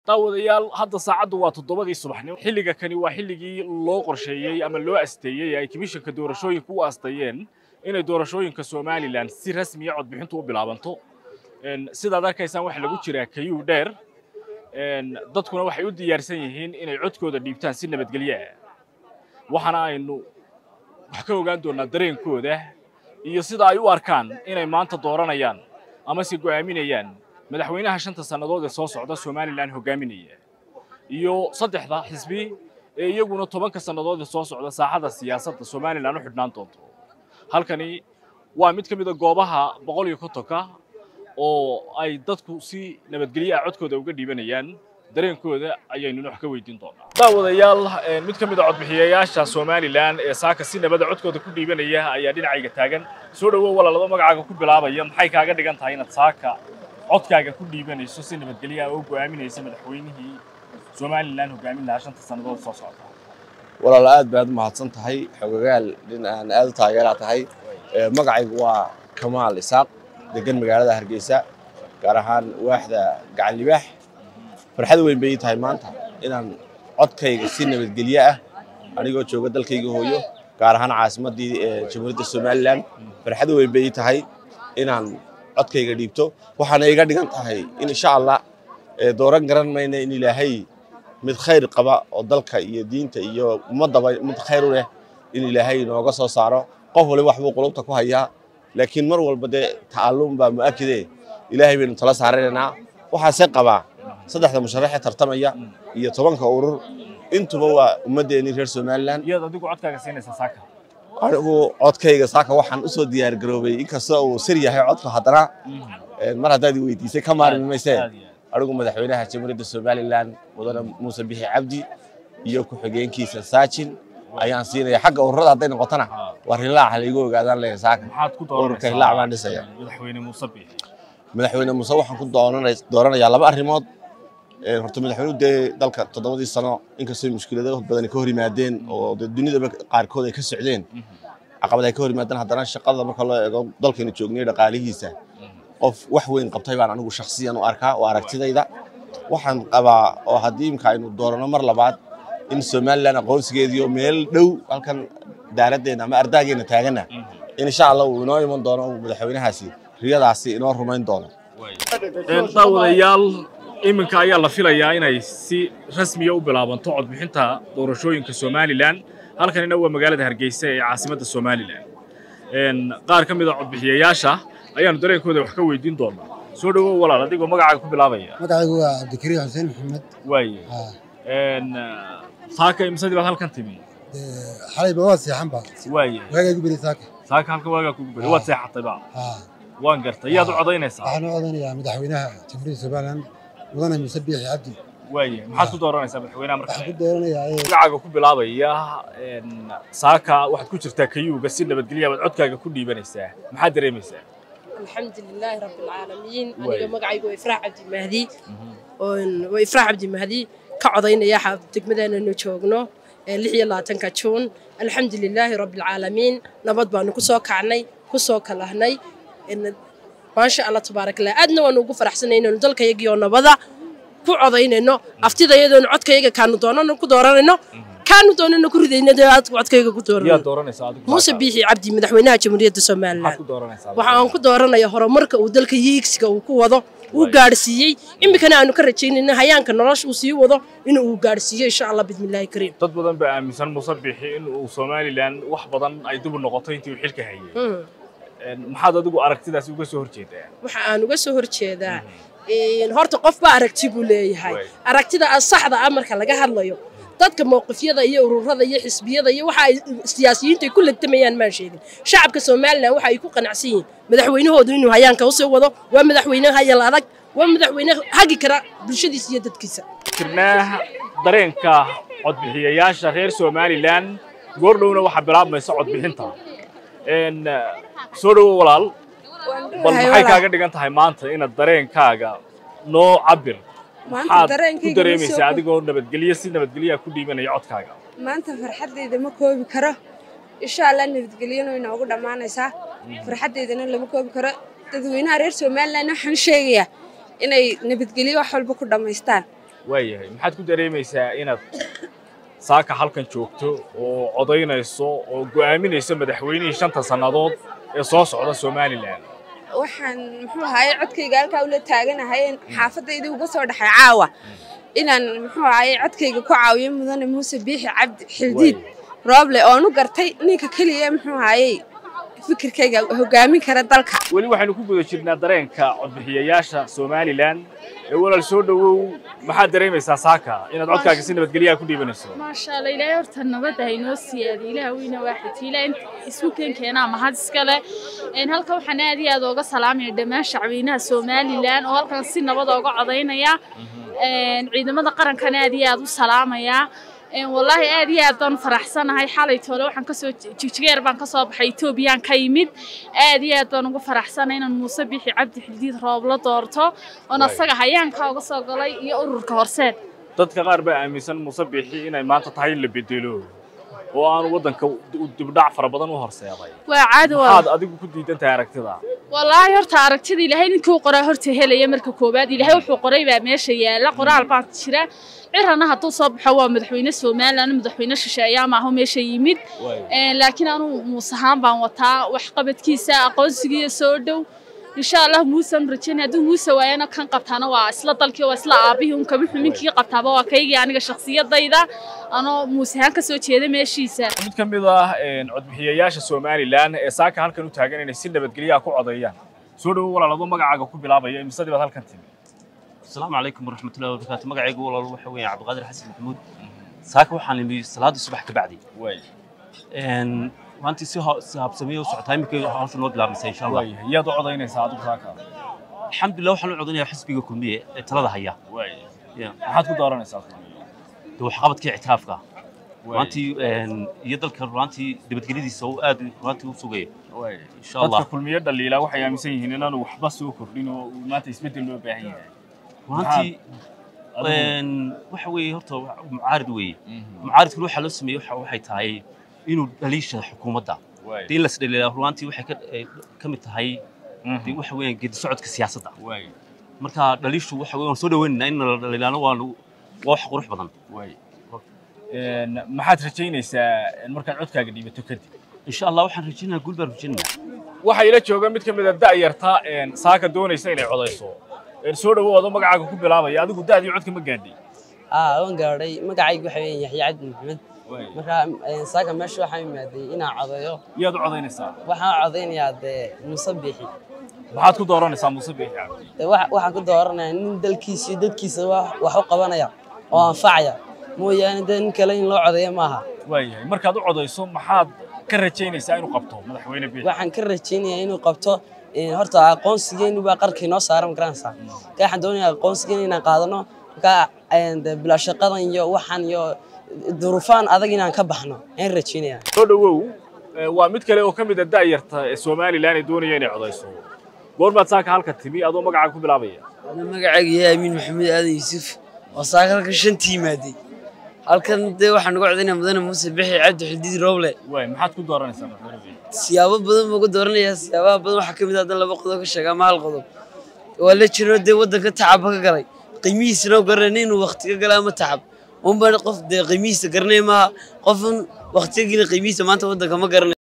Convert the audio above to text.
daawadayaal hadda saacaddu waa toddobadii subaxnimo xilliga kani waa xilligii loo qorsheeyey ama loo asteeyey ay komishanka doorashooyinka u asteeyeen inay doorashooyinka somalilan si rasmiya codbixintu u bilaabanto sidaad arkaysaan waxaa lagu jiraa kayuu dheer dadkuna waxay u diyaarsan yihiin inay codkooda dhiibtaan si nabadgelyo ah waxaana aynu wax ka ogaan doonaa dareenkooda iyo sida ay u arkaan inay maanta dooranayaan ama se go'aaminayaan madaxweynaha shanta sannadood ee soo socda somalilan hogaaminaya iyo saddexda xisbi ee iyaguna tobanka sannadood ee soo socda saaxada siyaasadda somalilan u xidhnaan doonto halkani waa mid ka mid a goobaha boqol iyo kontonka oo ay dadku si nabadgelyo ah codkooda uga dhiibanayaan dareenkooda ayaynuna wax ka weydiin doonaa daawadayaal mid ka mid a codbixiyayaasha somalilan ee saaka si nabada codkooda ku dhiibanaya ayaa dhinacayga taagan soo dhowow walaalado magacaaga ku bilaabaya maxay kaaga dhigan tahay inaad saaka codkaaga ku dhiibanayso si nabadgelyo ah oo go'aaminaysa madaxweynihii somalilan hogaamin lahaa shanta sannadood soo socda walaal aad baad u mahadsan tahay xogagaal dhin aan aad u taageeraa tahay magacaygu waa kamaal isaaq degan magaalada hargeysa gaar ahaan waaxda gacan libaax farxad weyn bay ii tahay maanta inaan codkayga si nabadgelyo ah anigoo jooga dalkayga hooyo gaar ahaan caasimaddii jamhuuriyadda somalilan farxad weyn bay ii tahay inaan codkayga dhiibto waxaana iga dhigan tahay in insha allah dooran garan mayna in ilaahay mid khayr qaba oo dalka iyo diinta iyo ummaddaba mid khayr u leh in ilaahay inooga soo saaro qof waliba waxbuu qulubta ku hayaa laakiin mar walba dee ta'alluum baa mu'akide ilaahay baynu tala saaranaynaa waxaase qabaa saddexda musharaxee tartamaya iyo tobanka urur intuba waa ummaddeennii reer somalilan iyaad adigu codkaaga siinaysa saaka anigu codkayga saaka waxaan usoo diyaar garoobay inkastoo uu sir yahay codku haddana mar haddaad i weydiisay ka maarmi maysee anigu madaxweynaha jamhuuriyadda somalilan mudane muuse bixi cabdi iyo ku-xigeenkiisa saajin ayaan siinaya xagga ururada hadday noqotona war hilaac halaigu ogaadaan leeyahay saaka maxaad ku ururka hilaac baan dhisaya madaxweyne muuse bixi madaxweyne muuse waxaan ku dooranayaa laba arrimood horta madaxweynuhu dee dalka toddobadii sano inkastoo mushkilado badan ka hor yimaadeen oo dee dunidaba qaarkood ay ka socdeen caqabad ay ka hor yimaadeen haddana shaqada marka loo eego dalkaynu joognay dhaqaalihiisa qof wax weyn qabtay baan anigu shakhsiyan u arkaa oo aragtidayda waxaan qabaa oo haddii imka aynu doorano mar labaad in somalilan aqoonsigeediio meel dhow halkan daaraddeena ama ardaageena taagana in insha allah uu inoo iman doono madaxweynahaasi riyadaasi inoo rumayn doono daawadayaal iminka ayaa la filayaa inay si rasmiya u bilaabanto codbixinta doorashooyinka somalilan halkanina waa magaalada hargeysa ee caasimadda somalilan qaar ka mid a codbixiyayaasha ayaanu dareenkooda wax ka weydiin doonaa soo dhowow walaal adigoo magacaaga ku bilaabaya magacaygu waa cabdikariim xuseen maxamed waaye saaka imsadii baad halkan timi xalayba waa seexan ba waaye waagaa igu beri saaka saaka halkan waagaa kugu beri waad seexatay ba waan gartay yaad u codaynaysaa waxaan u codanayaa madaxweynaha jamhuuriyadda somalilan mudane muuse biixi cabdi waaye maxaad ku dooranaysaa madaxweynaha marka waxaan ku dooranayaa magacaaga ku bilaabaya saaka waxaad ku jirtaa kayuuga si nabadgelya baad codkaaga ku dhiibanaysaa maxaad dareemaysaa الحمد لله رب العالمين أنا مقعي وإفراح عبد المهدي وإفراح عبد المهدي كعضين يا حب تكمدنا نشوقنا اللي الله تنكتشون الحمد لله رب العالمين نبض بانو كسو كعني كسو كلهني إن ما شاء الله تبارك الله أدنى ونوقف فرحسنا إنه ندلك يجي ونبضا ku codaynayno aftida iyadoon codkayga kaanu doonano ku dooranayno kaanu doonano ku ridayno dee aad codkayga ku yaad dooranayno dooranaysaa adigu muuse biixi cabdi madaxweynaha jamhuuriyadda somalilan maxaad ku dooranaysaa waxa aan ku dooranaya horumarka uu dalka yiigsiga uu ku wado uu gaadhsiiyey iminkana aanu ka rajaynayna hayaanka nolosha uu sii wado inuu uu gaadhsiiyo insha allah bismillaahi kariim dad badan baa aaminsan muuse bixi in uu somalilan wax badan ay dib u noqoto intii uu xilka hayay maxaad adigu aragtidaasi uga soo horjeedaa waxa aan uga soo horjeedaa horta qofba aragti buu leeyahay aragtida saxda ah marka laga hadlayo dadka mowqifyada iyo ururada iyo xisbiyada iyo waxa ay siyaasiyiintu ay ku legtamayaan maan sheegin shacabka somalilan waxa ay ku qanacsan yihiin madaxweynahoodu inuu hayaanka usii wado waa madaxweyne hayal adag waa madaxweyne hagi kara bulshadiisa iyo dadkiisa jirnaa dareenka codbixiyayaasha reer somalilan goordhowna waxaa bilaabmaysa codbixinta soo dhowo walaal bal maxay kaaga dhigan tahay maanta inaad dareenkaaga noo cabir maxaad ku dareemaysaa adigoo nabadgelyo si nabadgelyaa ku dhiibanaya codkaaga maanta farxaddayda ma koobi karo insha allah nabadgelyona way noogu dhammaanaysaa farxaddaydana lama koobi karo dadweynaha reer somalilan waxaan sheegayaa inay nabadgelyo wax walba ku dhammaystaan waayahay maxaad ku dareemaysaa inaad saaka halkan joogto oo codaynayso oo go'aaminayso madaxweynihii shanta sannadood ee soo socda somalilan waxaan muxuu ahaye codkayga halkaa ula taaganahay xaafadaydii uga soo dhaxay caawa inaan muxuu ahaye codkayga ku caawiyo mudane muuse biixi cabdi xildiid rooble oonu gartay ninka keliya muxuu ahaye fikirkayga hogaamin kara dalka weli waxaynu ku guda jirnaa dareenka codbixiyayaasha somalilan ee walaal soo dhowow maxaad dareemaysaa saaka inaad codkaaga si nabadgelyaha ku dhiibanayso maasha allah ilaahay horta nabadda haynoo siyaadi ilaah weyna waaxid ilaa inta isku keenkeenaa mahad iskale een halka waxaan aad iyo aad ooga salaamaya dhammaan shacweynaha somalilan oo halkan si nabad ooga codaynaya een ciidamada qarankana aad iyo aad u salaamaya een wallaahi aad iyo aad baan faraxsanahay xalay toole waxaan kasoo jigjigeer baan kasoo baxay etoobiyaan ka yimid aad iyo aad baan ugu faraxsanahay inaan muuse bixi cabdi xildiid roob la doorto oon asaga hayaanka uga soo galay iyo ururka horseed dadka qaar baa aaminsan muuse biixi inay maanta tahay in la bedelo oo aanu waddanka dibdhac fara badan u horseeday waa caadi waa maxaad adigu ku diidan tahay aragtida wallaahi horta aragtida ilaahay ninkii u qoraa horta helaya marka koowaad ilaahay wuxuu qoray baa meesha yaala qoraal baa jira cirana hadduu soo baxo waa madaxweyne somalilan madaxweyne shisheeyaa maaho meesha yimid Een, laakiin anuu muuse ahaan baan wataa waxqabadkiisa aqoonsigiiyo soo dhow insha allah muusan rajaynaya hadduu muuse waayana kan qabtaana waa isla dalkii waa isla aabihii un kama xuminkii qabtaaba waa kaygii aniga shakhsiyadayda anoo muuse ahaan ka soo jeeda meeshiisa mid ka mid ah een, codbixiyayaasha somalilan ee saaka halkan u taagan inay si nabadgelyaha ku codeeyaan soo dhowow walaal adoo magacaaga ku bilaabaya imisadii baad halkan timi السلام عليكم ورحمة الله وبركاته مقعي يقول الله وحوي عبد القادر حسن محمود ساك وحان لمي صلاة الصبح كبعدي waay ان وانت سيها سيها بسميه وسعة تايم كي هاوس الواد لابس ان شاء الله waay yaad u codaynaysaa adigu saaka الحمد لله وحنا عضنا حسبي كلمية ترى هيا waay يا maxaad ku dooranaysaa تو حقبت كي اعترافك waay وانت ان يدلك وانت دبت جليدي سو اد وانت وسوقي waay ان شاء الله dadka kulmiye dhaliila waxay aaminsan yihiin inaanu waxba soo kordhin oo uu maanta isbeddel loo baahan yahay وانت adigu ان وحوي هرتو معارض وي معارض كل waxa loo sameeyo waxa waxay tahay inuu dhaliisha xukuumadda waay in la isdhaliilaa ruwaantii waxay ka ka mid tahay Mhm. dee waxa weeyaan geedi socodka siyaasadda waay marka dhaliishu waxa weeyaan waan soo dhaweynaynaa in la dhaliilaano waa waa wax qurux badan waay Een, maxaad rajaynaysaa in markaad codkaaga dhiibato kadib insha allah waxaan rajaynayaa guul baan rajaynayaa waxaa ila jooga mid ka mid a da'yarta een, saaka doonaysa inay codayso Een, soo dhowow adoo magacaaga ku bilaabaya adigu da'dii codka ma gaadhay aa waan gaadhay magacaygu waxa weeye yaxya cabdi maxamed marka een, saaka meesha waxaan imaaday inaan codeeyo yaad u codaynaysaa waxaan codeynayaa dee muuse biixi maxaad ku dooranaysaa muuse biixi cabdi dee wax- waxaan ku dooranayaa nin dalkiisa iyo dadkiisa wax wax u qabanaya oo anfacaya mooyaane dee nin kale in loo codeeyo maaha waayahay markaad u codayso maxaad ka rajaynaysaa inuu qabto madaxweyne biixi waxaan ka rajaynayaa inuu qabto een, horta aqoonsigeenu baa qarkii noo saaran garanaysaa marka waxaan doonayaa aqoonsigeena inaan qaadano marka een, dee bilaa shaqadan iyo waxaan iyo duruufaan adag inaan ka baxno ayaan rajaynayaa soo dhowow ee, waa mid kale oo ka mid a da'yarta ee somalilan ee doonaya inay codayso goormaad saaka halka timi adoo magacaaga ku bilaabaya magacayga yahay amiin maxamed aadan yuusuf oo saaka halkan shantii yimaaday halkan dee waxaan uga codaynaa mudane muuse bixi cabdi xildiid rooble waay maxaad ku dooranaysaa madaxweyne biixi siyaabo badan baan uga dooranayaa siyaabaha badan waxaa ka mid ah hadan laba qodob ka sheega ama hal qodob waa la jiro dee waddanka tacabba ka galay qiimihiisana garanay inuu waqti ka galay ama tacab unbaan qof dee qiimihiisa garanay maaha qofun waqti ka gelin qiimihiisa maanta waddanka ma garanay